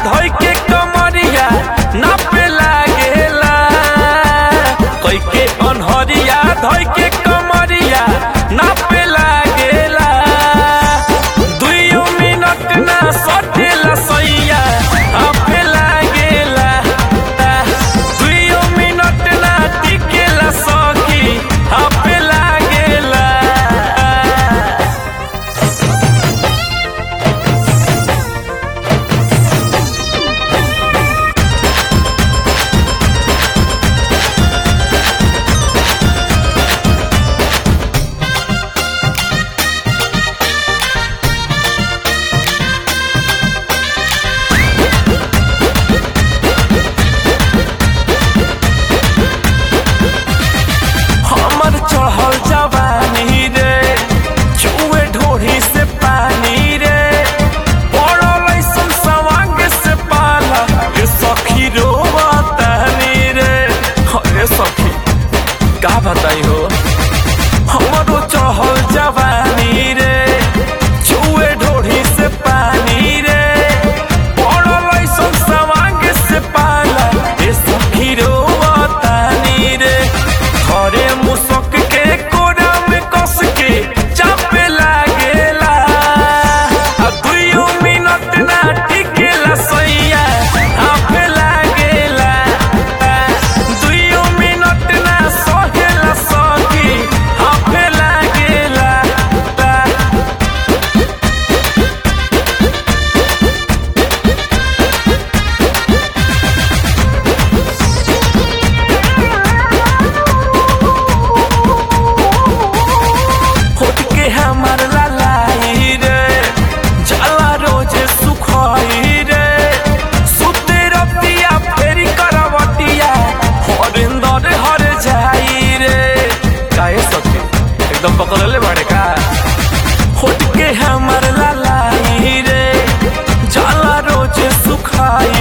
धोई के कमरिया नापे लागेला कोई के अनहरिया धोई के कमरिया नापे लागेला दुइयो मिनट ना सटेला सैया आपे लागेला दुइयो मिनट ना टिकेला सखी आपे लागेला हमर चढ़ल जवानी रे चुए ढोढ़ी से पानी रे पड़ल ऐसन सवांग से पाला ये सखी रोवतानी रे अरे सखी का बताई हो हमरो चढ़ल जवानी रे चुए ढोढ़ी से पानी रे पड़ल ऐसन सवांग से पाला ये सखी रोवतानी रे घरे मुसक के कोरा में कस के चापे लागेला आ दुइयो मिनट ना टिकेला सैया आपे लागेला दुइयो मिनट ना सहेला सखी आपे लागेला होठ के हमर लालाई रे जाला रोजे सुखाई रे सुते रतिया फेरी करवटिया हरिंदर हर जाई रे काहे सखी एकदम पकड़ले बाड़े का होठ के हमर लालाई रे जाला रोजे सुखाई